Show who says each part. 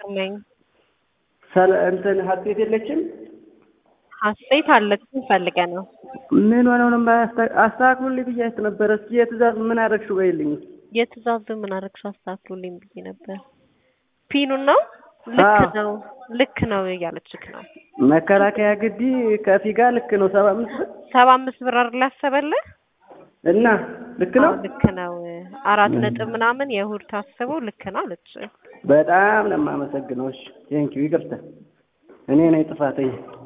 Speaker 1: ነኝ።
Speaker 2: ሰለ እንትን ሀሴት የለችም።
Speaker 1: ሀሴት አለች ፈልገ ነው።
Speaker 2: ምን ሆነው ነው የማያስተ- አስተካክሉልኝ ብያት ነበረ። እስኪ የትእዛዝ ምን አደረግሽው በይልኝ።
Speaker 1: የትእዛዙ ምን አደረግሽ አስተካክሉልኝ ብዬ ነበር። ፒኑን ነው ልክ
Speaker 2: አዎ።
Speaker 1: ነው ልክ ነው እያለችክ ነው።
Speaker 2: መከላከያ ግቢ ከፊጋ ልክ ነው ሰባ አምስት ብር
Speaker 1: ሰባ አምስት ብር አይደል ያሰበልህ?
Speaker 2: እና ልክ ነው።
Speaker 1: አዎ ልክ ነው። አራት ነጥብ ምናምን የእሑድ ታስቦ ልክ ነው አለች።
Speaker 2: በጣም ነው የማመሰግነው። እሺ ቴንኪው ይቅርታ፣ እኔ ነኝ ጥፋተኛ።